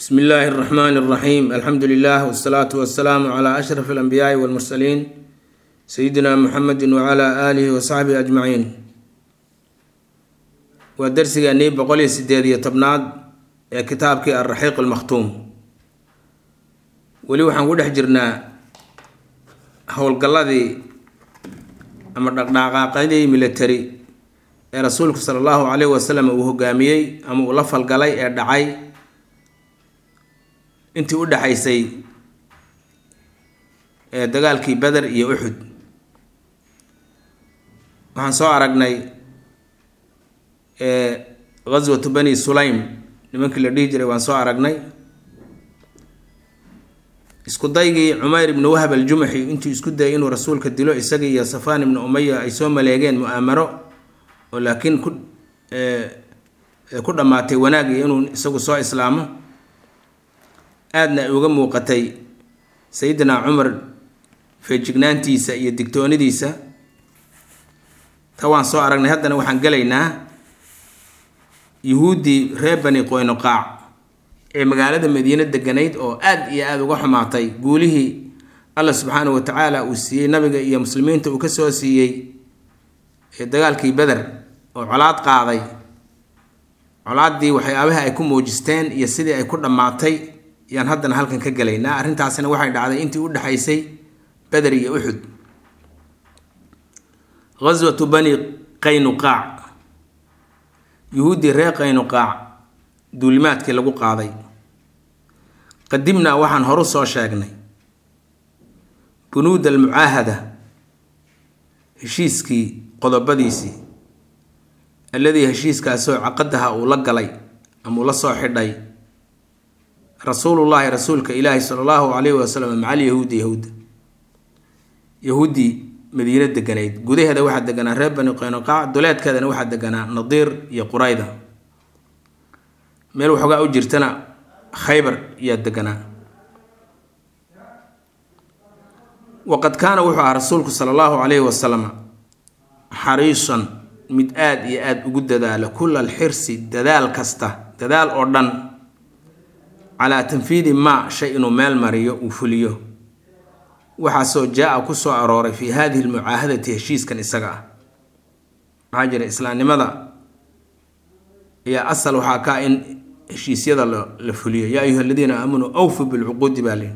bsmi illaahi اraxmaan اraxiim alxamdu lilah wsalaatu wasalaamu cla ashraf alanbiyaai walmursaliin sayidina muxamedi wcla aalihi wasaxbihi ajmaciin waa darsigeennii boqol iyo sideed iyo tobnaad ee kitaabkii alraxiiq almakhtuum weli waxaan ku dhex jirnaa howlgalladii ama dhaqdhaqaaqadii military ee rasuulku sala allahu caleyhi wasalam uu hogaamiyey ama uu la falgalay ee dhacay intii u dhexaysay ee dagaalkii beder iyo uxud waxaan soo aragnay ghaswatu bani sulaym nimankii la dhihi jiray waan soo aragnay isku daygii cumayr ibnu wahab aljumaxi intuu isku dayay inuu rasuulka dilo isaga iyo safaan ibnu umaya ay soo maleegeen mu-aamaro oo laakiin ku ku dhammaatay wanaag iyo inuu isagu soo islaamo aadna ay uga muuqatay sayidina cumar feejignaantiisa iyo digtoonidiisa ta waan soo aragnay haddana waxaan gelaynaa yuhuuddii reer bani qoynoqaac ee magaalada madiine deganayd oo aad iyo aada uga xumaatay guulihii allah subxaanahu watacaala uu siiyey nabiga iyo muslimiinta uu kasoo siiyey ee dagaalkii beder oo colaad qaaday colaaddii waxyaabaha ay ku muujisteen iyo sidii ay ku dhammaatay yaan haddana halkan ka gelaynaa arrintaasina waxay dhacday intii u dhexaysay beder iyo uxud ghaswatu bani qaynuqaac yuhuuddii reer qaynuqaac duulimaadkii lagu qaaday qadimnaa waxaan horu soo sheegnay bunuud almucaahada heshiiskii qodobadiisii alladii heshiiskaasoo caqadaha uu la galay ama uu la soo xidhay rasuulullaahi rasuulka ilaahi sala allahu calayhi wasalam macal yahuudi yahuudda yahuuddii madiino deganayd gudaheeda waxaa deganaa reer bani qaynuqaac duleedkeedana waxaa deganaa nadiir iyo qurayda meel waxoogaa u jirtana khaybar ayaa deganaa waqad kaana wuxuu ahaa rasuulku sala allahu calayhi wasalam xariisan mid aada iyo aada ugu dadaala kulla alxirsi dadaal kasta dadaal oo dhan calaa tanfiidi maa shay inuu meel mariyo uu fuliyo waxaasoo jaa-a ku soo arooray fii hadihi lmucaahadati heshiiskan isaga ah maxaa jira islaamnimada ayaa asal waxaa kaa in heshiisyada la fuliyo yaa ayuha aladiina aamanuu awfu bilcuquudi baa lihi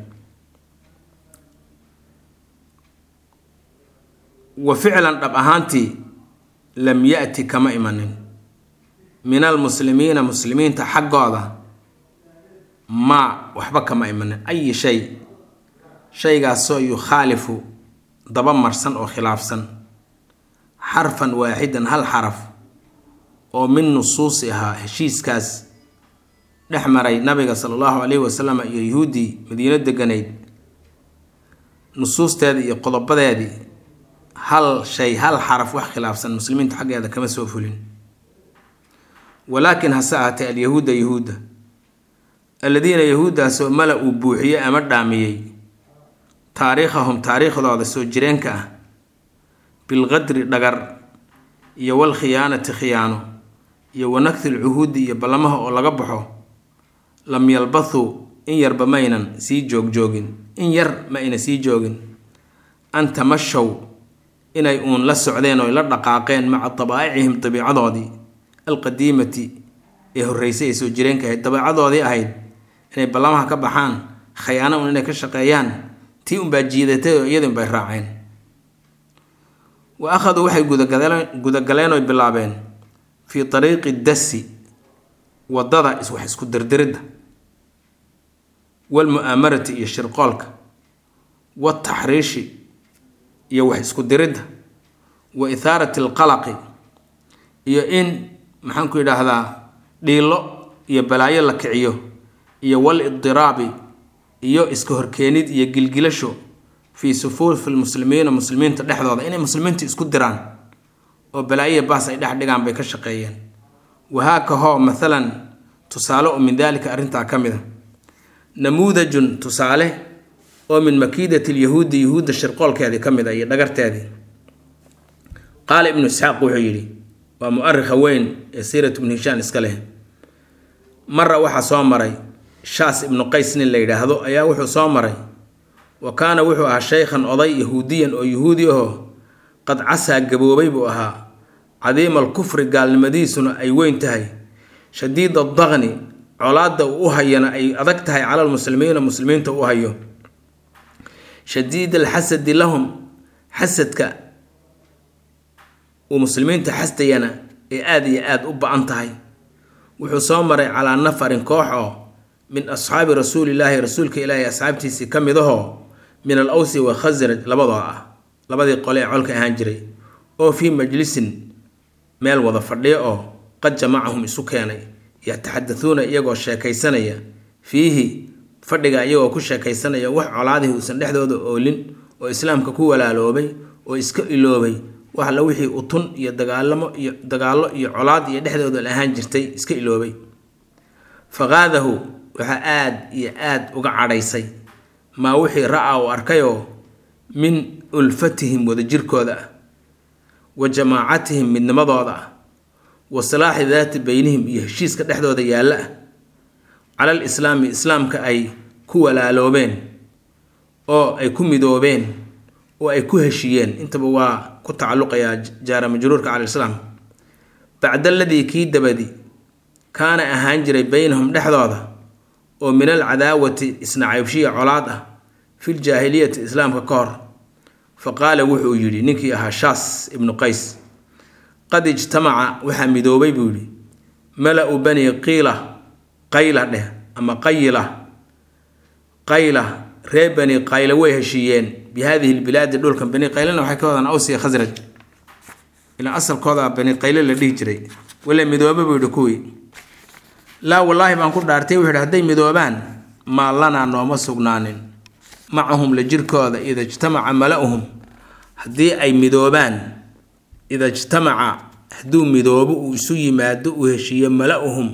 wa ficlan dhab ahaantii lam ya-ti kama imanin min almuslimiina muslimiinta xaggooda maa waxba kama imanin ayi shay shaygaasoo yukhaalifu daba marsan oo khilaafsan xarfan waaxidan hal xaraf oo min nusuusi ahaa heshiiskaas dhex maray nabiga sala allahu calayhi wasalam iyo yuhuuddii madiino deganayd nusuusteedii iyo qodobadeedii hal shay hal xaraf wax khilaafsan muslimiinta xaggeeda kama soo fulin walaakin hase ahaatee alyahuuda yahuudda alladiina yahuuddaasoo mala uu buuxiyey ama dhaamiyey taariikhahum taariikhdooda soo jireenka ah bilqadri dhagar iyo walkhiyaanati khiyaano iyo wanakti lcuhuudi iyo ballamaha oo laga baxo lam yalbathuu in yarba maynan sii joogjoogin in yar ma ayna sii joogin an tamashow inay uun la socdeen oo la dhaqaaqeen maca dabaa'icihim dabiicadoodii alqadiimati ee horreysay ee soo jireenka ahayd dabeecadoodii ahayd inay ballamaha ka baxaan khayaano un inay ka shaqeeyaan tii unbaa jiidatay oo iyadii unbay raaceen wa akhaduu waxay gudagaleen oy bilaabeen fii tariiqi dasi waddada wax isku dirdiridda walmu'aamarati iyo shirqoolka wataxriishi iyo wax isku diridda wa ithaarati alqalaqi iyo in maxaanku yidhaahdaa dhiilo iyo balaayo la kiciyo iyo wal idiraabi iyo iska horkeenid iyo gilgilasho fii sufuufi lmuslimiina muslimiinta dhexdooda inay muslimiinta isku diraan oo balaayiya baas ay dhex dhigaan bay ka shaqeeyeen wahaakahoo mathalan tusaale oo min daalika arrintaa ka mid a namuudajun tusaale oo min makiidati lyahuudi yahuudda shirqoolkeedii ka mid a iyo dhagarteedii qaala ibnu isxaaq wuxuu yidhi waa mu-arikha weyn ee siirat ibnu hishaan iska leh mara waxaa soo maray shaas ibnu qays nin la yidhaahdo ayaa wuxuu soo maray wa kaana wuxuu ahaa shaykhan oday yahuudiyan oo yahuudi ahoo qad casaa gaboobay buu ahaa cadiima alkufri gaalnimadiisuna ay weyn tahay shadiid adaqni colaadda uu u hayana ay adag tahay cala lmuslimiina muslimiinta u hayo shadiid alxasadi lahum xasadka uu muslimiinta xasdayana ee aada iyo aada u ba-an tahay wuxuu soo maray calaa nafarin koox oo min asxaabi rasuulillaahi rasuulka ilaahi asxaabtiisii ka mid ahoo min al awsi wa khasraj labadoo ah labadii qole ee colka ahaan jiray oo fii majlisin meel wada fadhiyo oo qad jamacahum isu keenay yataxadatuuna iyagoo sheekaysanaya fiihi fadhiga iyagoo ku sheekaysanaya wax colaadihii uusan dhexdooda oolin oo islaamka ku walaaloobay oo iska iloobay wax alla wixii utun iyo dagaalamo iyo dagaallo iyo colaad iyo dhexdooda la ahaan jirtay iska iloobay faqaadahu waxaa aada iyo aada uga cadhaysay maa wixii ra-a uu arkayoo min ulfatihim wadajirkooda ah wa jamaacatihim midnimadooda ah wa salaaxi daati beynihim iyo heshiiska dhexdooda yaalla ah cala al islaami islaamka ay ku walaaloobeen oo ay ku midoobeen oo ay ku heshiiyeen intaba waa ku tacalluqayaa jaara majruurka cala islaam bacda aladii kii dabadi kaana ahaan jiray beynahum dhexdooda oo min al cadaawati isnacaybshiya colaad ah fil jaahiliyati islaamka ka hor fa qaala wuxuu yidhi ninkii ahaa shaas ibnu qays qad ijtamaca waxaa midoobay buu yidhi mala-u bani qiila qayla dheh ama qayila qayla reer bani qayla way heshiiyeen bi hadihi lbilaadi dhulkan bani qaylana waxay ka wadaan awsiya khasraj ilaa asalkooda bani qayle la dhihi jiray wala midooba buu yidhi kuwii laa wallaahi baan ku dhaartay wuxuu yidhi hadday midoobaan maa lanaa nooma sugnaanin macahum la jirkooda ida ijtamaca mala-uhum haddii ay midoobaan ida ijtamaca hadduu midoobo uu isu yimaado uu heshiiyo mala-uhum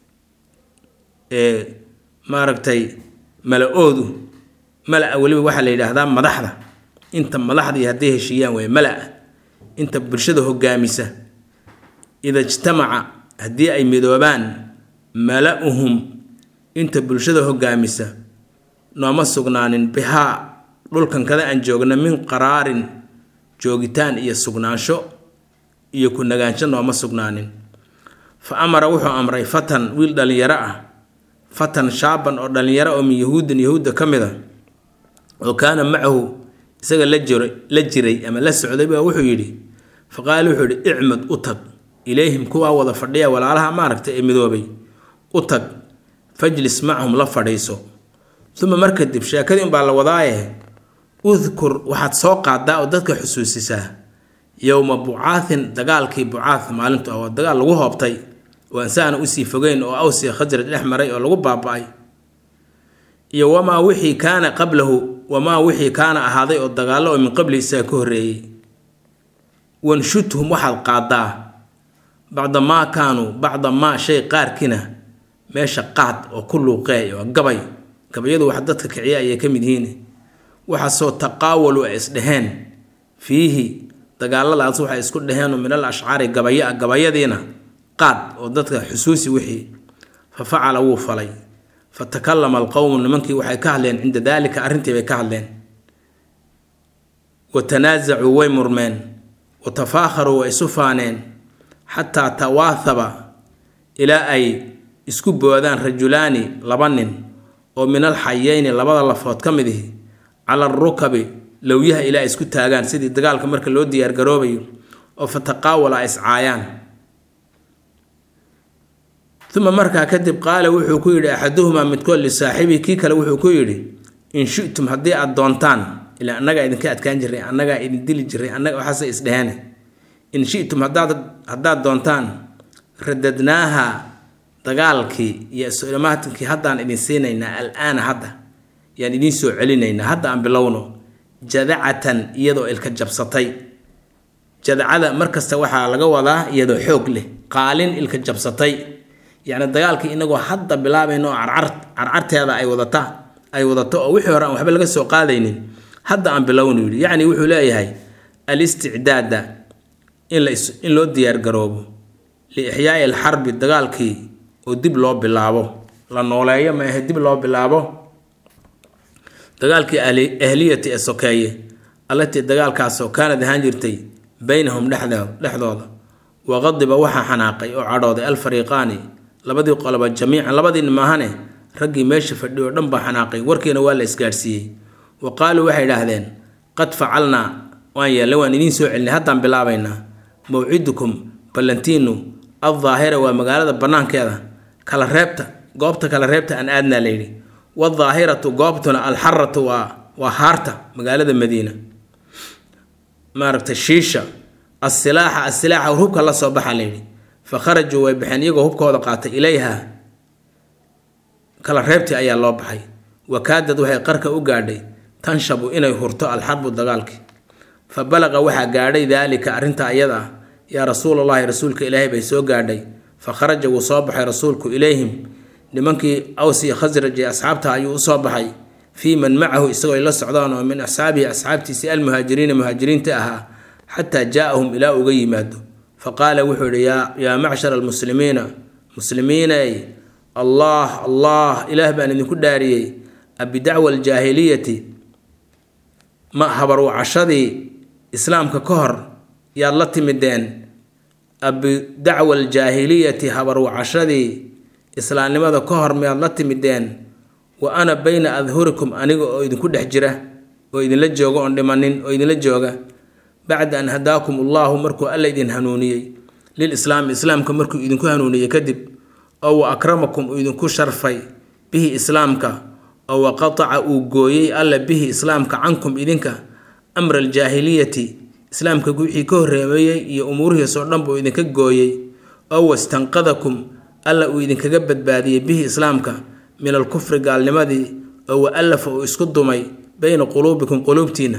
ee maaragtay mala-oodu mala-a weliba waxaa la yidhaahdaa madaxda inta madaxdii hadday heshiiyaan way mala-a inta bulshada hogaamisa ida ijtamaca haddii ay midoobaan mala-uhum inta bulshada hogaamisa nooma sugnaanin bihaa dhulkan kada aan joogna min qaraarin joogitaan iyo sugnaansho iyo ku nagaansho nooma sugnaanin fa amara wuxuu amray fatan wiil dhallinyaro ah fatan shaaban oo dhallinyaro oo min yahuudin yahuudda ka mid a oo kaana macahu isaga la jira la jiray ama la socday baa wuxuu yidhi fa qaala wuxuu yidhi icmad u tag ilayhim kuwaa wada fadhiya walaalaha maaragta ee midoobay u tag fajlis macahum la fadhiiso uma mar kadib sheekadii unbaa la wadaaye udkur waxaad soo qaadaa oo dadka xusuusisaa yowma bucaathin dagaalkii bucaath maalintu ah waa dagaal lagu hoobtay oo ansaana usii fogeyn oo awsiya khasraj dhex maray oo lagu baaba-ay iyo wamaa wixii kaana qablahu wamaa wixii kaana ahaaday oo dagaallo oo min qabli isaga ka horreeyey wanshudhum waxaad qaadaa bacda maa kaanuu bacda maa shay qaarkiina meesha qaad oo ku luuqeey oo gabay gabayadu wax dadka kiciya ayay ka mid yihiin waxaasoo taqaawalu ay isdheheen fiihi dagaaladaas waxay isku dheheenoo min al ashcaari gabaya gabayadiina qaad oo dadka xusuusi wixii fa facala wuu falay fa takallama alqowmu nimankii waxay ka hadleen cinda daalika arrintii bay ka hadleen wa tanaasacuu way murmeen wa tafaakharuu way isu faaneen xataa tawaahaba ilaa ay isku boodaan rajulaani laba nin oo min al xayeyni labada lafood ka mid ihi cala arukabi lowyaha ilaa ay isku taagaan sidii dagaalka marka loo diyaargaroobayo oo fa taqaawala ay iscaayaan uma markaa kadib qaala wuxuu ku yidhi axaduhumaa midkood lisaaxibihi kii kale wuxuu ku yidhi in shitum haddii aada doontaan ilaa annagaa idinka adkaan jiray annagaa idin dili jiray annaga waxaase isdheheene in shitum hadaad haddaad doontaan radadnaaha dagaalkii iyo isulamaatinkii haddaan idin siinaynaa al-aana hadda yaan idiin soo celinaynaa hadda aan bilowno jadacatan iyadoo ilka jabsatay jadacada markasta waxaa laga wadaa iyadoo xoog leh qaalin ilka jabsatay yacni dagaalkii inagoo hadda bilaabayno oo carcar carcarteeda ay wadata ay wadato oo wixii hore aan waxba laga soo qaadaynin hadda aan bilowno yidhi yacni wuxuu leeyahay al-isticdaada in la in loo diyaargaroobo liixyaai alxarbi dagaalkii oo dib loo bilaabo la nooleeyo ma ahe dib loo bilaabo dagaalkii ahliyati ee sokeeye allatii dagaalkaasoo kaanad ahaan jirtay beynahum dhexdooda waqadiba waxaa xanaaqay oo cadhooday alfariiqaani labadii qoloba jamiican labadiina maahane raggii meesha fadhiy oo dhan baa xanaaqay warkiina waa la isgaadhsiiyey wa qaaluu waxay idhaahdeen qad facalnaa waan yeellay waan idiin soo celinay haddaan bilaabaynaa mawcidukum ballantiinu addaahira waa magaalada bannaankeeda kala reebta goobta kala reebta aan aadnaa layidhi wadaahiratu goobtuna alxaratu waa waa haarta magaalada madiina maaragtay shiisha asilaaxa asilaaxa hubka la soo baxa layidhi fa kharajuu way baxeen iyagoo hubkooda qaatay ilayha kala reebtii ayaa loo baxay wakaadad waxay qarka u gaadhay tanshabu inay hurto alxarbu dagaalkii fa balaqa waxaa gaadhay daalika arrinta iyada ah yaa rasuulallaahi rasuulka ilaahay bay soo gaadhay fa kharaja wuu soo baxay rasuulku ilayhim nimankii awsi khasraj ee asxaabta ayuu usoo baxay fii man macahu isagoo ay la socdaan oo min asxaabihi asxaabtiisii almuhaajiriina muhaajiriinta ahaa xataa jaa-ahum ilaa uga yimaado fa qaala wuxuu yihi yaa macshara almuslimiina muslimiinay allah allah ilaah baan idinku dhaariyey abidacwa aljaahiliyati ma habarwacashadii islaamka ka hor yaad la timideen abidacwa aljaahiliyati habarwacashadii islaamnimada ka hor miyaad la timideen wa ana bayna adhurikum aniga oo idinku dhex jira oo idinla jooga oon dhimanin oo idinla jooga bacda an hadaakum allahu markuu alla idin hanuuniyey lil islaami islaamka markuu idinku hanuuniyey kadib oo wa akramakum uu idinku sharfay bihi islaamka oo wa qataca uu gooyey alla bihi islaamka cankum idinka amra aljaahiliyati islaamka wixii ka horreemeeyey iyo umuurihiis oo dhan buu idinka gooyey oo wastanqadakum alla uu idinkaga badbaadiyey bihi islaamka min alkufri gaalnimadii oo wa allafa uu isku dumay beyna quluubikum quluubtiina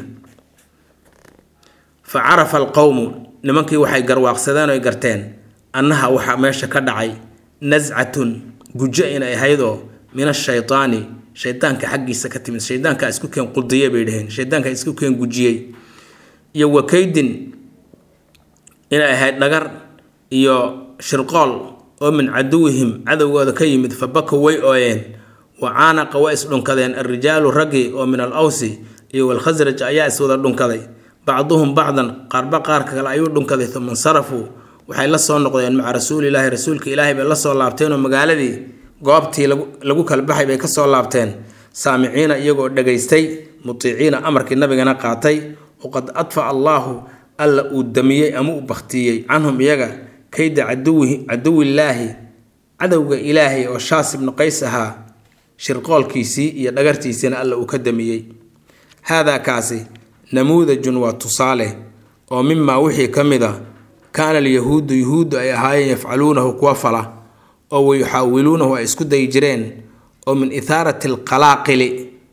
fa carafa alqowmu nimankii waxay garwaaqsadeen oy garteen annaha waxaa meesha ka dhacay nascatun gujo inay ahaydoo min ashaytaani shaydaanka xaggiisa ka timid shaydaankaa isku keen quldiye bay dhaheen shaydaankaa isku keen gujiyey iyo wakaydin inay ahayd dhagar iyo shirqool oo min caduwihim cadowgooda ka yimid fa baka way ooyeen wa caanaqa waa isdhunkadeen alrijaalu raggii oo min al awsi iyo walkhasraj ayaa iswada dhunkaday bacduhum bacdan qaarba qaarka kale ayuu dhunkaday uma insarafuu waxay la soo noqdeen maca rasuulilaahi rasuulka ilaahay bay la soo laabteenoo magaaladii goobtii lagu kala baxay bay kasoo laabteen saamiciina iyagoo dhegaystay mutiiciina amarkii nabigana qaatay waqad adfaca allaahu alla uu damiyey ama uu baktiyey canhum iyaga kayda caduwillaahi cadowga ilaahay oo shaas ibnu qays ahaa shirqoolkiisii iyo dhagartiisiina alla uu ka damiyey haadaa kaasi namuudajun waa tusaale oo mimaa wixii ka mid a kaana alyahuudu yuhuuddu ay ahaayeen yafcaluunahu kuwa fala oo wayuxaawiluunahu ay isku dayi jireen oo min ithaarati alqalaaqili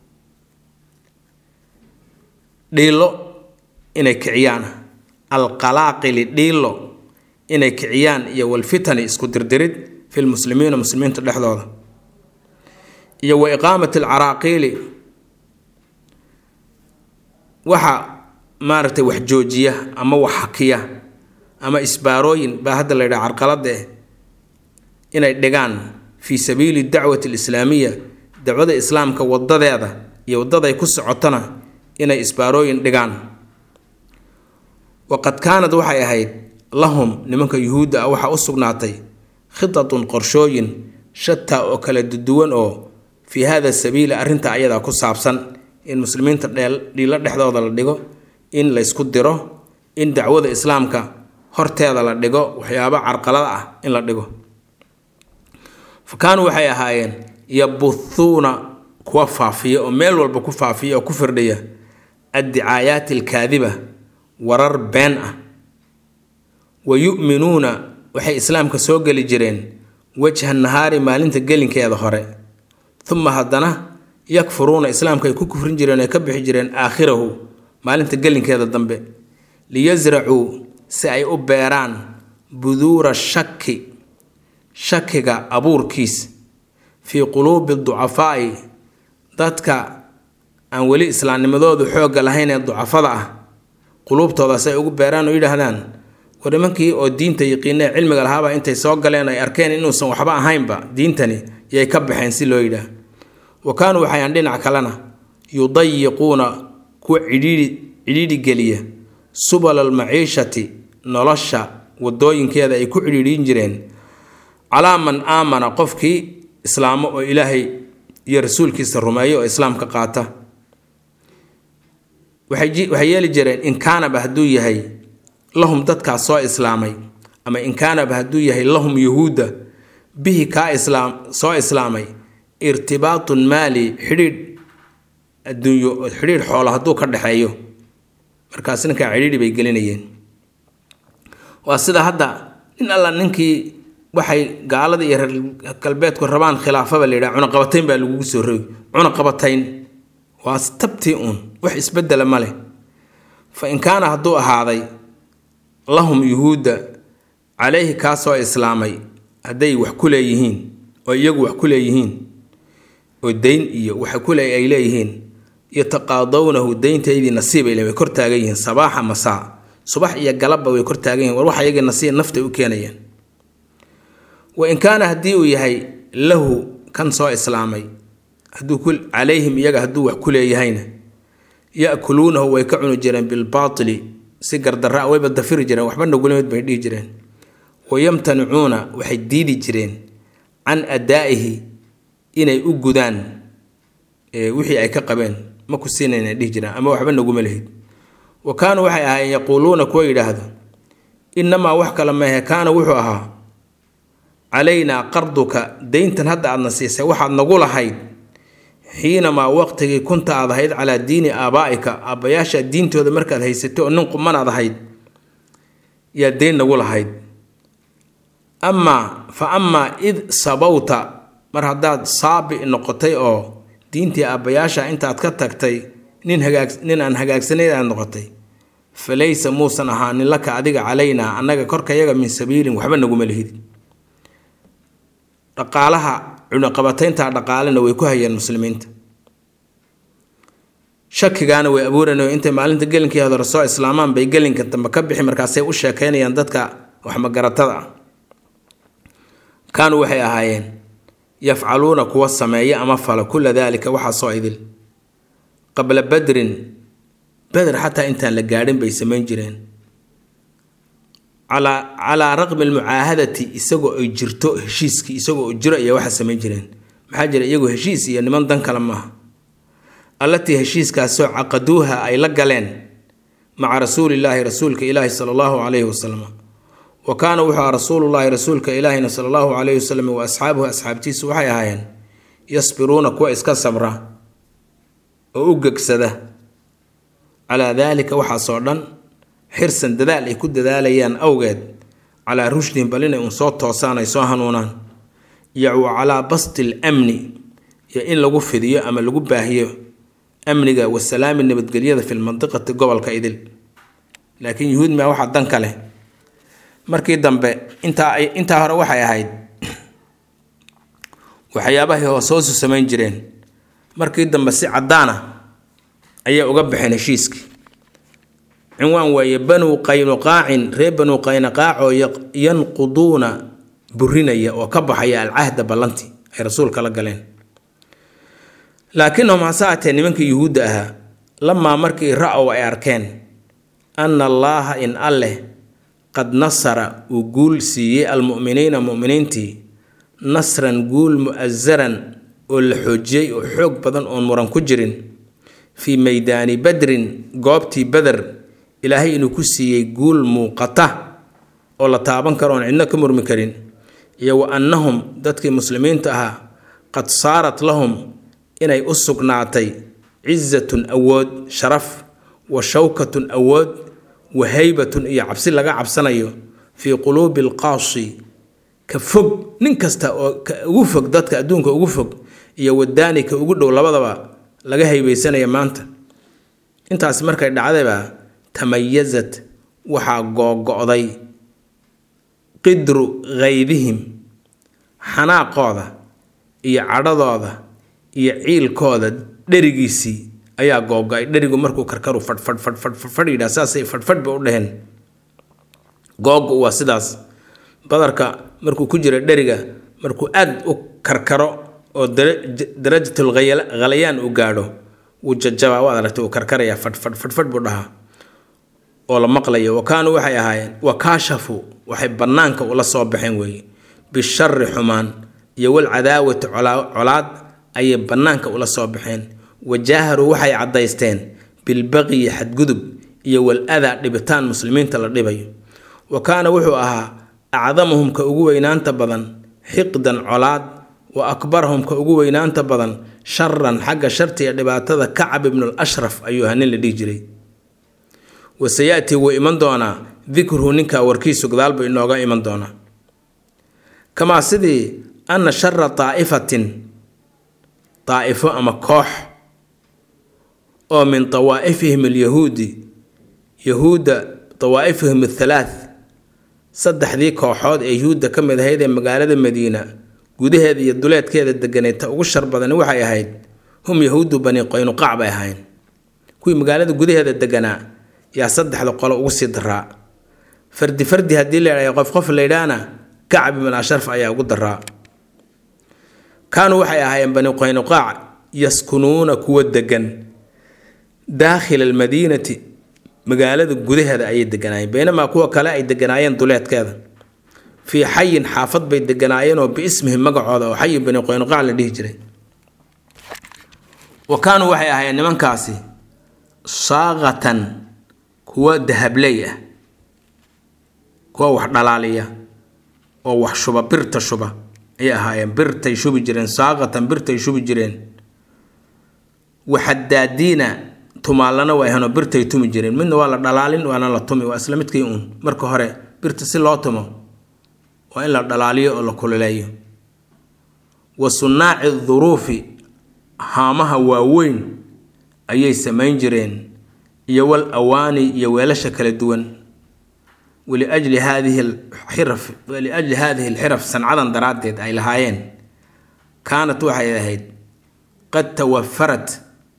dhiilo inay kiciyaan alqalaaqili dhiilo inay kiciyaan iyo walfitani isku dirdirid fi lmuslimiina muslimiinta dhexdooda iyo wa iqaamati alcaraaqiili waxa maaragtay wax joojiya ama wax hakiya ama isbaarooyin baa hadda la yidhaha carqalada eh inay dhigaan fii sabiili dacwati alislaamiya dacwada islaamka wadadeeda iyo wadaday ku socotona inay isbaarooyin dhigaan waqad kaanad waxay ahayd lahum nimanka yuhuudda ah waxaa u sugnaatay khitatun qorshooyin shataa oo kala duwan oo fii hada sabiili arrinta ayadaa ku saabsan in muslimiinta dhiilo dhexdooda la dhigo in laysku diro in dacwada islaamka horteeda la dhigo waxyaabo carqalada ah in la dhigo fa kaanuu waxay ahaayeen yabuhuuna kuwa faafiya oo meel walba ku faafiya oo ku firdhiya addicaayaati alkaadiba warar been ah wa yu'minuuna waxay islaamka soo geli jireen wajha nahaari maalinta gelinkeeda hore uma haddana yakfuruuna islaamka ay ku kufrin jireen ay ka bixi jireen aakhirahu maalinta gelinkeeda dambe liyasracuu si ay u beeraan buduura shaki shakiga abuurkiis fii quluubi ducafaa'i dadka aan weli islaamnimadoodu xoogga lahayn ee ducafada ah quluubtoodaas ay ugu beeraan oo yidhaahdaan war nimankii oo diinta yaqiinee cilmiga lahaaba intay soo galeen ay arkeen inuusan waxba ahaynba diintani yay ka baxeen si loo yidhaah wa kaanuu waxayaan dhinac kalena yudayiquuna kuwa cidhiidhi cidhiidhi geliya subala almaciishati nolosha wadooyinkeeda ay ku cidhiidhin jireen calaa man aamana qofkii islaamo oo ilaahay iyo rasuulkiisa rumeeyo oo islaamka qaata waxay yeeli jireen in kaanaba hadduu yahay lahum dadkaas soo islaamay ama in kaanaba hadduu yahay lahum yuhuudda bihi kaa islaam soo islaamay irtibaatun maali xidhiidh adduunyo xidhiidh xoolo hadduu ka dhexeeyo markaas ninkaa cidhiidhi bay gelinayeen waa sida hadda nin alla ninkii waxay gaalada iyo reer galbeedku rabaan khilaafaba la yidhaha cunaqabatayn baa lagugu soo rogi cunaqabatayn waa tabtii uun wax isbedela ma leh fa in kaana hadduu ahaaday lahum yuhuudda calayhi kaa soo islaamay hadday wax ku leeyihiin oo iyagu wax ku leeyihiin oo dayn iyo waxa kule ay leeyihiin yataqaadawnahu dayntaydii nasiibay le way kor taagan yihiin sabaaxa masaa subax iyo galabba way kor taagan yihin war wax iyagii nasiib naftay u keenayaan wa in kaana haddii uu yahay lahu kan soo islaamay hadduu ku calayhim iyaga hadduu wax ku leeyahayna ya-kuluunahu way ka cuni jireen bilbaatili si gardarra wayba dafiri jireen waxba nagulimid bay dhihi jireen wayamtanicuuna waxay diidi jireen can adaa'ihi inay u gudaan wixii ay ka qabeen ma ku siinayna dhihi jireen ama waxba naguma lehid wa kaanuu waxay ahaayeen yaquuluuna kuwa yidhaahdo innamaa wax kale maehe kaana wuxuu ahaa calaynaa qarduka dayntan hadda aadna siisay waxaad nagu lahayd xiinamaa waqtigii kunta aad ahayd calaa diini aabaa'ika aabbayaasha diintooda markaad haysatay oo nin qumanaad ahayd yaa dayn nagu lahayd amaa fa amaa id sabawta mar haddaad saabi noqotay oo diintii aabbayaasha intaad ka tagtay nin hagaag nin aan hagaagsanayn aad noqotay fa laysa muusan ahaanin laka adiga calaynaa annaga korkayaga min sabiilin waxba naguma lihid dhaqaalaha cunaqabataynta dhaqaalena way ku hayeen muslimiinta shakigaana way abuuranao intay maalinta gelinkii hore soo islaamaan bay gelinka dambe ka bixi markaasay u sheekeynayaan dadka waxmagaratada ah kaanuu waxay ahaayeen yafcaluuna kuwa sameeya ama fala kula daalika waxaasoo idil qabla badrin beder xataa intaan la gaadhin bay samayn jireen calaa raqmi almucaahadati isagoo ay jirto heshiiskii isagoo jiro ayaa waxa samayn jireen maxaa jira iyagu heshiis iyo niman dan kale maaha allatii heshiiskaasoo caqaduuha ay la galeen maca rasuulillaahi rasuulka ilaahi sala allahu calayhi wasalam wa kaana wuxuu aha rasuulullaahi rasuulka ilaahina sala allahu calayhi wasalam wa asxaabuhu asxaabtiisu waxay ahaayeen yasbiruuna kuwa iska sabra oo u gegsada calaa daalika waxaasoo dhan xirsan dadaal ay ku dadaalayaan awgeed calaa rushdin bal inay uun soo toosaan ay soo hanuunaan iyo wa calaa basti lamni iyo in lagu fidiyo ama lagu baahiyo amniga wasalaami nabadgelyada fi lmandiqati gobolka idil laakiin yuhuud maa waxaa dan ka leh markii dambe intaa intaa hore waxay ahayd waxyaabahay hoos hoosu samayn jireen markii dambe si caddaana ayay uga baxeen heshiiskii cinwaan weeye banuu qaynuqaacin reer banuu qaynuqaac oo yanquduuna burinaya oo ka baxaya alcahda ballantii ay rasuulka la galeen laakiinhum hase aatee nimankii yuhuudda ahaa lamaa markii ra-ow ay arkeen anna allaaha in alleh qad nasara uu guul siiyey almu'miniina mu'miniintii nasran guul mu'asaran oo la xoojiyey oo xoog badan oon muran ku jirin fii maydaani badrin goobtii beder ilaahay inuu ku siiyey guul muuqata oo la taaban karo oon cidno ka murmi karin iyo wa annahum dadkii muslimiinta ahaa qad saarat lahum inay u sugnaatay cizatun awood sharaf wa shawkatun awood wa haybatun iyo cabsi laga cabsanayo fii quluubi alqaasi ka fog nin kasta oo ka ugu fog dadka adduunka ugu fog iyo wadaani ka ugu dhow labadaba laga haybaysanaya maanta intaas markay dhacdayba tamayazat waxaa googo-day qidru kaydihim xanaaqooda iyo cadhadooda iyo ciilkooda dherigiisii ayaa googo-ay dherigu markuu karkaru fadhfadh fadhfadh fadhfadh yidhaha saasay fadhfadh ba u dheheen googo waa sidaas badarka markuu ku jira dheriga markuu aad u karkaro oo darajatul khalayaan uu gaadho wuu jajabaa waad aragtay uu karkarayaa fadhfadh fadhfadh buu dhahaa oo la maqlayo wa kaanuu waxay ahaayeen wa kaashafu waxay bannaanka ula soo baxeen weeye bishari xumaan iyo walcadaawati colaad ayay bannaanka ula soo baxeen wajaaharuu waxay caddaysteen bilbaqyi xadgudub iyo wal adaa dhibitaan muslimiinta la dhibayo wa kaana wuxuu ahaa acdamahum ka ugu weynaanta badan xiqdan colaad wa akbarahum ka ugu weynaanta badan sharan xagga shartiga dhibaatada kacab ibnul ashraf ayuu ahaa nin la dhihi jiray waseyatii wuu iman doonaa dikruhu ninkaa warkiisu gadaalbu inooga iman doonaa kamaa sidii anna shara daa'ifatin daa'ifo ama koox oo min dawaa'ifihim alyahuudi yahuudda dawaa'ifihim athalaath saddexdii kooxood ee yuhuudda ka mid ahayd ee magaalada madiina gudaheeda iyo duleedkeeda deganay ta ugu shar badani waxay ahayd hum yahuudu bani qaynuqaac bay ahayn kuwii magaalada gudaheeda deganaa yaa saddexda qolo ugu sii daraa fardi fardi haddii la idhaha qof qof laydhaana kacab ibn asharf ayaa ugu daraa kaanuu waxay ahaayeen bani qaynuqaac yaskunuuna kuwa degan daakhila almadiinati magaalada gudaheeda ayay deganaayeen baynamaa kuwa kale ay deganaayeen duleedkeeda fii xayin xaafad bay deganaayeenoo biismihim magacooda oo xayi bani qaynuqaac la dhihi jiray wa kaanuu waxay ahaayeen nimankaasi saaqatan kuwa dahabley ah kuwa wax dhalaaliya oo wax shuba birta shuba ayay ahaayeen birtay shubi jireen saaqatan birtay shubi jireen waxadaadiina tumaallana way ahaanoo birtay tumi jireen midna waa la dhalaalin waana la tumi waa isla midkii uun marka hore birta si loo tumo waa in la dhalaaliyo oo la kululeeyo wa sunnaaci duruufi haamaha waaweyn ayay samayn jireen iyo wal awaani iyo weelasha kala duwan waliajli haadihi alxiraf waliajli haadihi alxiraf sancadan daraaddeed ay lahaayeen kaanat waxay ahayd qad tawafarat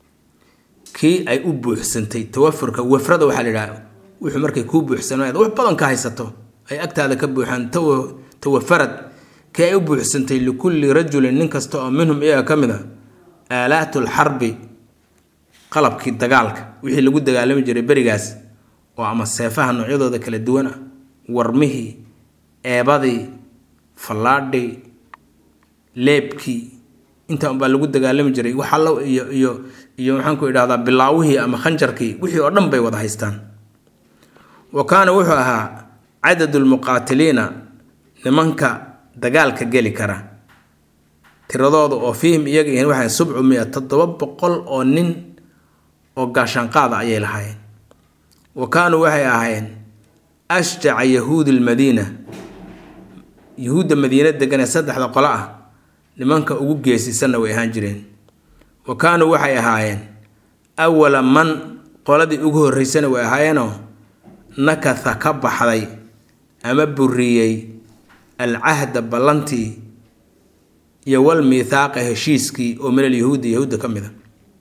kii ay u buuxsantay tawafurka wafrada waxaa la yidhaha wuxuu markay kuu buuxsanayd wax badan ka haysato ay agtaada ka buuxaan tawafarad kii ay u buuxsantay likulli rajulin nin kasta oo minhum iyaga ka mid a aalaatu lxarbi qalabkii dagaalka wixii lagu dagaalami jiray berigaas oo ama seefaha noocyadooda kala duwan ah warmihii eebadii fallaadhii leebkii intaa unbaa lagu dagaalami jiray wax allo iyo iyo iyo maxaanku idhahdaa bilaawihii ama khanjarkii wixii oo dhan bay wada haystaan wa kaana wuxuu ahaa cadadu lmuqaatiliina nimanka dagaalka geli kara tiradooda oo fiihim iyaga yihiin waxay subcu mia toddoba boqol oo nin oo gaashaanqaada ayay lahaayeen wa kaanuu waxay ahaayeen ashjaca yahuudi lmadiina yahuudda madiina degan ee saddexda qolo ah nimanka ugu geesisanna way ahaan jireen wa kaanuu waxay ahaayeen awala man qoladii ugu horreysana way ahaayeenoo nakatha ka baxday ama buriyey alcahda ballantii iyo wal miithaaqa heshiiskii oo min alyahuudi yahuudda ka mid a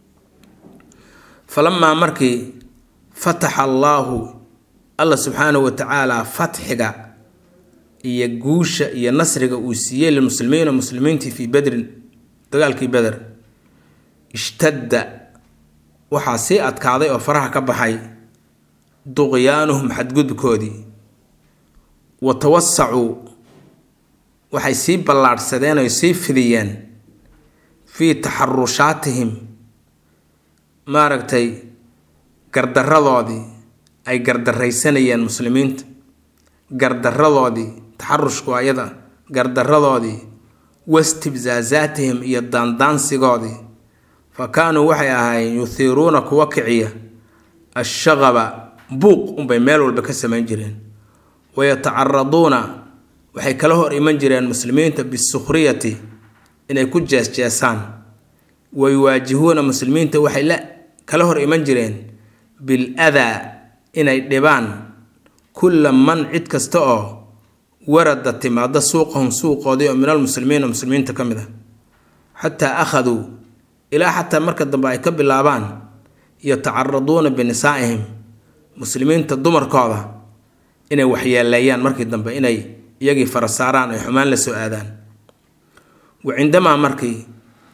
falamaa markii fataxa allaahu alla subxaanahu wa tacaala fatxiga iyo guusha iyo nasriga uu siiyey lilmuslimiina muslimiintii fii bedrin dagaalkii beder ishtadda waxaa sii adkaaday oo faraha ka baxay duqyaanuhum xadgudubkoodii wa tawasacuu waxay sii ballaadhsadeen oy sii fidiyeen fii taxarushaatihim maaragtay gardaradoodii ay gardaraysanayeen muslimiinta gardaradoodii taxarushku ayada gardaradoodii wastibsaasaatihim iyo daandaansigoodii fa kaanuu waxay ahaayeen yuhiiruuna kuwa kiciya ashaqaba buuq unbay meel walba ka samayn jireen wayatacaraduuna waxay kala hor iman jireen muslimiinta bisukhriyati inay ku jeesjeesaan wayuwaajihuuna muslimiinta waxay la kala hor iman jireen bil adaa inay dhibaan kulla man cid kasta oo warada timaada suuqahum suuqoodii oo min almuslimiina muslimiinta ka mid a xataa akhaduu ilaa xataa marka dambe ay ka bilaabaan yatacaraduuna binisaa'ihim muslimiinta dumarkooda inay waxyeeleeyaan markii dambe inay iyagii fara saaraan ay xumaan la soo aadaan wa cindamaa markii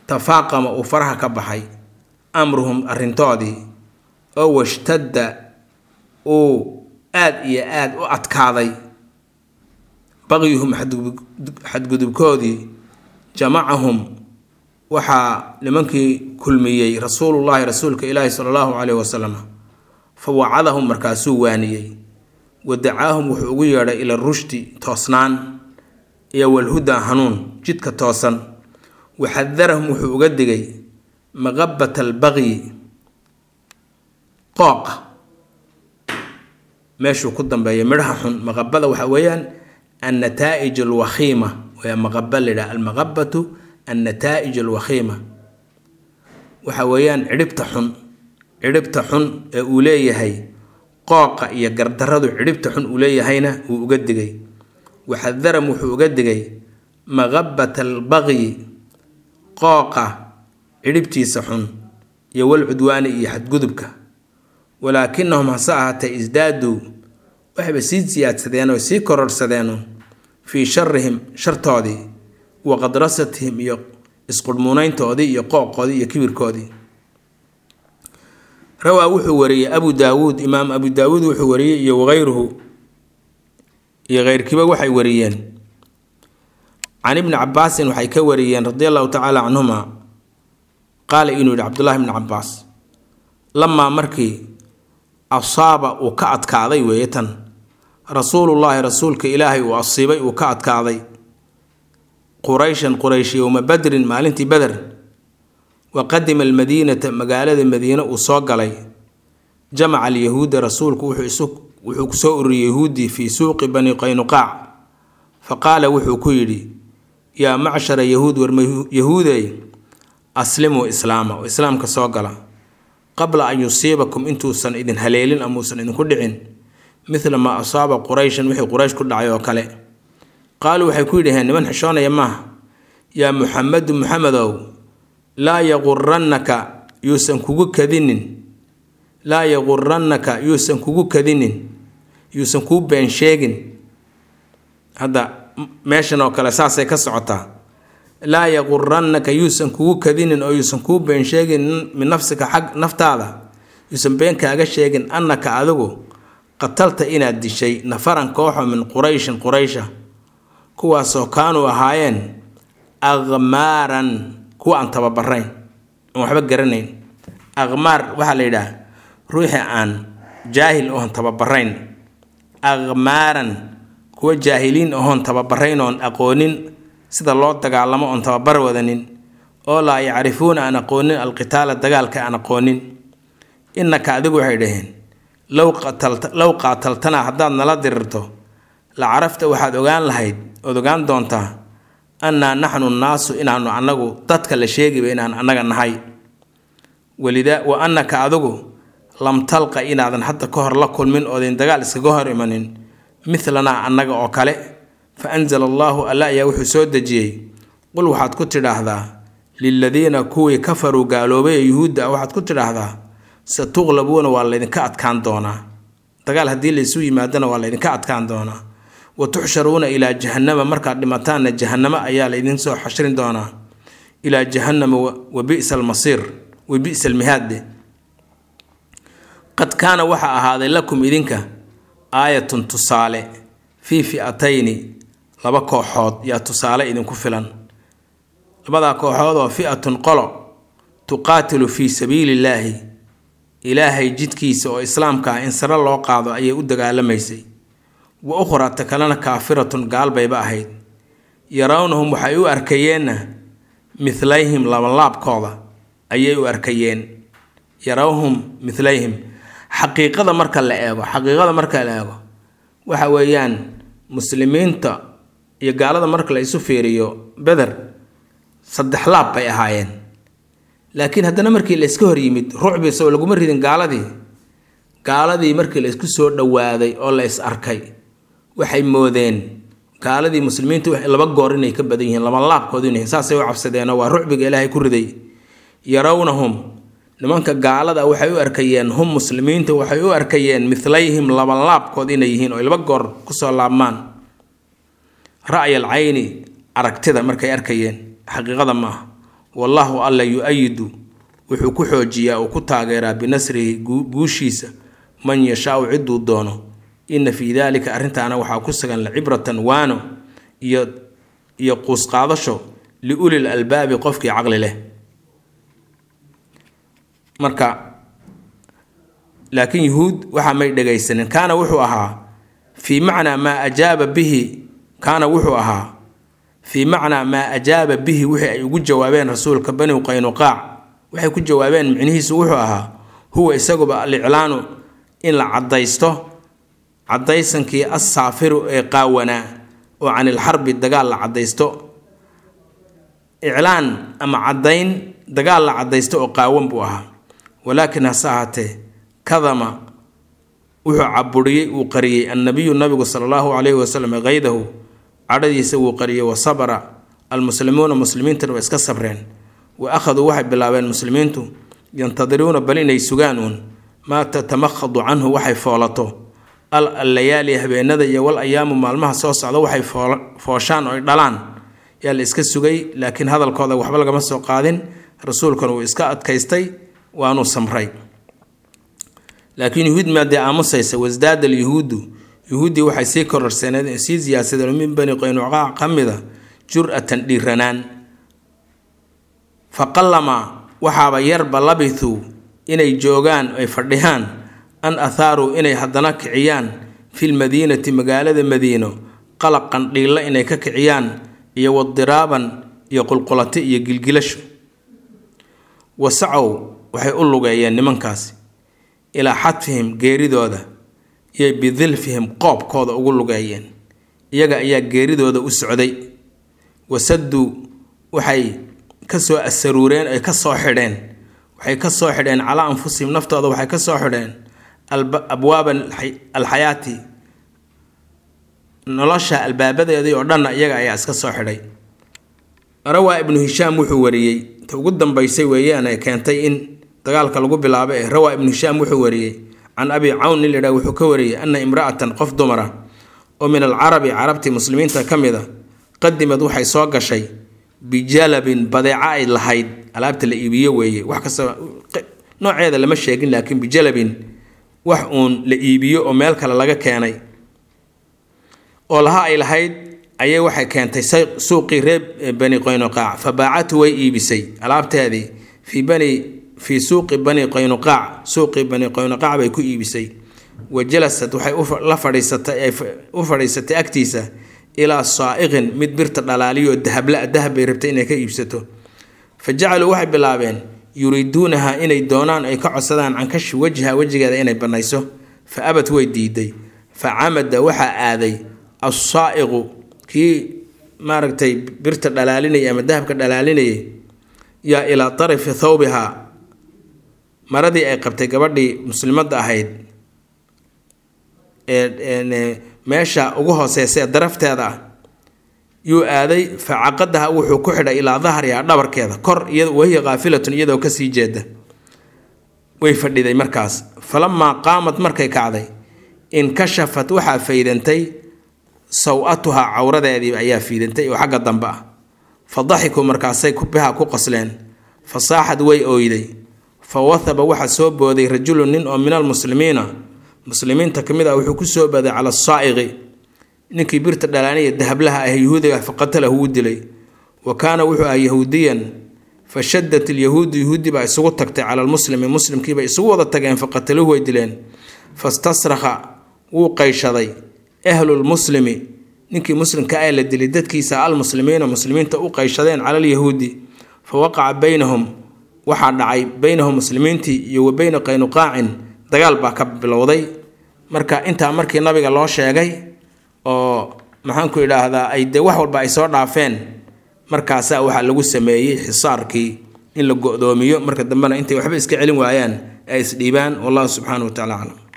tafaaqama uu faraha ka baxay amruhum arrintoodii oo washtadda uu aada iyo aada u adkaaday baqyuhum xadgudubkoodii jamacahum waxaa nimankii kulmiyey rasuulullaahi rasuulka ilaahi sala allahu caleyhi wasalam fa wacadahum markaasuu waaniyey wa dacaahum wuxuu ugu yeedhay ila rushdi toosnaan iyo walhuda hanuun jidka toosan wa xadarahum wuxuu uga digay maqabata albaqyi qooqa meeshuu ku dambeeya midhaha xun maqabada waxa weeyaan annataa'ij alwakhiima waa maqaba layidhaha almaqabatu annataa'ij alwakhiima waxa weeyaan cidhibta xun cidhibta xun ee uu leeyahay qooqa iyo gardaradu cidhibta xun uu leeyahayna wuu uga digay waxadaram wuxuu uga digay maqabata albaqyi qooqa cidhibtiisa xun iyo walcudwaani iyo xadgudubka walaakinahum hase ahaatee isdaaduu waxayba sii siyaadsadeen oo sii kororhsadeen fii sharihim shartoodii wa qadrasatihim iyo isqurhmuunayntoodii iyo qooqoodii iyo kibirkoodii rawaa wuxuu wariyey abu daawuud imaam abu daawuud wuxuu wariyey iyo wagayruhu iyo keyrkiiba waxay wariyeen can ibni cabaasin waxay ka wariyeen radi allahu tacaala canhuma qaala inuu yihi cabdullahi bni cabaas lamaa markii asaaba uu ka adkaaday weeye tan rasuulullaahi rasuulka ilaahay uu asiibay uu ka adkaaday qurayshan quraysh yowma badrin maalintii beder wa qadima almadiinata magaalada madiine uu soo galay jamaca alyahuuda rasuulku wuxuu kusoo ururiyey yahuuddii fii suuqi bani qaynuqaac fa qaala wuxuu ku yidhi yaa macshara yahuud war yahuudey aslimuu islaama oo islaamka soo gala qabla an yusiibakum intuusan idin haleelin amuusan idinku dhicin midla maa asaaba qurayshan wixii quraysh ku dhacay oo kale qaaluu waxay ku yidhaheen niman xishoonaya maaha yaa muxamedu muxamedow laa yaqurannaka yuusan kugu kadinin laa yaqurannaka yuusan kugu kadinin yuusan kuu been sheegin hadda meeshan oo kale saasay ka socotaa laa yaqurannaka yuusan kugu kadinin oo yuusan kuu been sheegin min nafsika xag naftaada yuusan been kaaga sheegin annaka adigu qatalta inaad dishay nafaran kooxo min qurayshin quraysha kuwaasoo kaanuu ahaayeen aqmaaran kuwa aan tababarayn aan waxba garanayn aqmaar waxaa la yidhaah ruuxii aan jaahil oon tababarayn aqmaaran kuwa jaahiliin ahoon tababarayn oon aqoonin sida loo dagaalamo oon tababar wadanin oo laa yacrifuuna aan aqoonin alqitaala dagaalka aan aqoonin innaka adigu waxay dhaheen low qaataltana haddaad nala dirirto la carafta waxaad ogaan lahayd ood ogaan doontaa annaa naxnu nnaasu inaanu annagu dadka la sheegiba inaan annaga nahay walida wa annaka adigu lam talqa inaadan hadda ka hor la kulmin oodayn dagaal iskaga hor imanin midlanaa annaga oo kale fa anzala allaahu alla ayaa wuxuu soo dejiyey qul waxaad ku tidhaahdaa liladiina kuwii kafaruu gaaloobay ee yuhuudda ah waxaad ku tidhaahdaa satuqlabuuna waa laydinka adkaan doonaa dagaal haddii laysu yimaadana waa laydinka adkaan doonaa wa tuxsharuuna ilaa jahannama markaad dhimataanna jahannamo ayaa laydin soo xashrin doonaa ilaa jahannama wa bi'sa almasiir wa bi'sa almihaadde qad kaana waxaa ahaaday lakum idinka aayatun tusaale fii fi'atayni laba kooxood yaa tusaale idinku filan labadaa kooxood oo fi'atun qolo tuqaatilu fii sabiili illaahi ilaahay jidkiisa oo islaamka ah in sare loo qaado ayay u dagaalamaysay wa ukhraa ta kalena kaafiratun gaal bayba ahayd yarawnahum waxay u arkayeenna midlayhim labalaabkooda ayay u arkayeen yarawhum midlayhim xaqiiqada marka la eego xaqiiqada marka la eego waxa weeyaan muslimiinta iyo gaalada marka la isu fiiriyo beder saddex laab bay ahaayeen laakiin haddana markii la iska hor yimid rucbi soo laguma ridin gaaladii gaaladii markii la isku soo dhowaaday oo la is arkay waxay moodeen gaaladii muslimiinta laba goor inay ka badan yihiin laba laabkood inay saasay u cabsadeenoo waa rucbiga ilaahay ku riday yarawnahum nimanka gaalada waxay u arkayeen hum muslimiinta waxay u arkayeen midlayhim laba laabkood inay yihiin oo laba goor kusoo laabmaan ra'yal cayni aragtida markay arkayeen xaqiiqada maaha wallaahu alla yu-ayidu wuxuu ku xoojiyaa uu ku taageeraa binasrihi guushiisa man yashaau ciduu doono inna fii daalika arrintaana waxaa ku sugan lacibratan waano iyo iyo quusqaadasho liulil albaabi qofkii caqli leh marka laakiin yuhuud waxaa may dhegaysanin kaana wuxuu ahaa fii macnaa maa ajaaba bihi kaana wuxuu ahaa fii macnaa maa ajaaba bihi wixii ay ugu jawaabeen rasuulka bani qaynuqaac waxay ku jawaabeen micnihiisu wuxuu ahaa huwa isaguba aliclaanu in la caddaysto caddaysankii assaafiru ee qaawanaa oo canilxarbi dagaal la caddaysto iclaan ama caddayn dagaal la caddaysto oo qaawan buu ahaa walaakin hase ahaatee kadama wuxuu caburiyey uu qariyey annabiyu nabigu sala allahu calayhi wasalam kaydahu cadhadiisa wuu qariyey wa sabra almuslimuuna muslimiintana waa iska sabreen wa akhaduu waxay bilaabeen muslimiintu yantadiruuna bal inay sugaan uun maa tatamakhadu canhu waxay foolato al allayaali habeenada iyo wal ayaamu maalmaha soo socda waxay fooshaan oo ay dhalaan yaa la iska sugay laakiin hadalkooda waxba lagama soo qaadin rasuulkuna uu iska adkaystay waanuu samray laakiin yuhuud maadee aamusaysa wasdaada alyuhuudu yuhuuddii waxay sii kororsaneen sii siyaasadeen min bani qaynuqaac ka mida jur-atan dhiiranaan faqallama waxaaba yarba labithuu inay joogaan ay fadhiyaan an athaaruu inay haddana kiciyaan filmadiinati magaalada madiino qalaqan dhiilla inay ka kiciyaan iyo wadiraaban iyo qulqulati iyo gilgilasho wasacow waxay u lugeeyeen nimankaasi ilaa xadfihim geeridooda iyo bidilfihim qoobkooda ugu lugeeyeen iyaga ayaa geeridooda u socday wasaduu waxay kasoo asaruureen ay ka soo xidheen waxay ka soo xidheen calaa anfusihim naftooda waxay ka soo xidheen abwaaba alxayaati nolosha albaabadeedii oo dhanna iyaga ayaa iska soo xidhay rawaa ibnu hishaam wuxuu wariyey ta ugu dambaysay weeyaan ee keentay in dagaalka lagu bilaabo ee rawaa ibnu hishaam wuxuu wariyey can abi cawn nin ladhaha wuxuu ka wariyey ana imra'atan qof dumara oo min alcarabi carabtii muslimiinta ka mid a qadimad waxay soo gashay bijalabin badeeco ay lahayd alaabta la iibiyo weeye wax kasta nooceeda lama sheegin laakiin bijalabin wax uun la iibiyo oo meel kale laga keenay oo laha ay lahayd ayay waxay keentay suuqii reer bani qaynuqaac fa baacatu way iibisay alaabteedii fii bani fii suuqi bani qaynuqaac suuqii bani qaynuqaac bay ku iibisay wa jalasad waxay la fadhiisatay u fadhiisatay agtiisa ilaa saa'iqin mid birta dhalaaliyo dahabla dahab bay rabtay inay ka iibsato fa jacaluu waxay bilaabeen yuriiduunaha inay doonaan ay ka codsadaan cankashi wajha wejigeeda inay bannayso fa abad way diiday fa camada waxaa aaday assaa'iqu kii maaragtay birta dhalaalinayay ama dahabka dhalaalinayay yaa ilaa tarifi thawbihaa maradii ay qabtay gabadhii muslimadda ahayd ee meesha ugu hooseysa ee darafteeda ah yuu aaday fa caqadaha wuxuu ku xidhay ilaa dahriha dhabarkeeda kor wahiya kaafilatun iyadoo kasii jeeda way fadhiday markaas falamaa qaamad markay kacday inkashafat waxaa faydantay saw-atuhaa cawradeedii ayaa fiidantay oo xagga dambe ah fa daxikuu markaasay biha ku qosleen fa saaxad way ooyday fa wathaba waxaa soo booday rajulun nin oo min almuslimiina muslimiinta ka mid ah wuxuu ku soo booday cala asaa'iqi ninkii birta dhalaaniya dahablaha ah yahuudiga fa qatalahu wuu dilay wa kaana wuxuu ahaa yahuudiyan fa shadat ilyahuudu yahuudi baa isugu tagtay cala almuslimi muslimkiibay isugu wada tageen fa qataluhu way dileen fastasrakha wuu qayshaday ahlulmuslimi ninkii muslimka ah la dilay dadkiisa almuslimiina muslimiinta u qayshadeen cala alyahuudi fa waqaca baynahum waxaa dhacay baynahum muslimiintii iyo wa beyna qaynuqaacin dagaal baa ka bilowday marka intaa markii nabiga loo sheegay oo maxaanku idhaahdaa ay dee wax walba ay soo dhaafeen markaasaa waxaa lagu sameeyey xisaarkii in la go-doomiyo marka dambena intay waxba iska celin waayaan ay isdhiibaan wallahu subxaana wa tacala aclam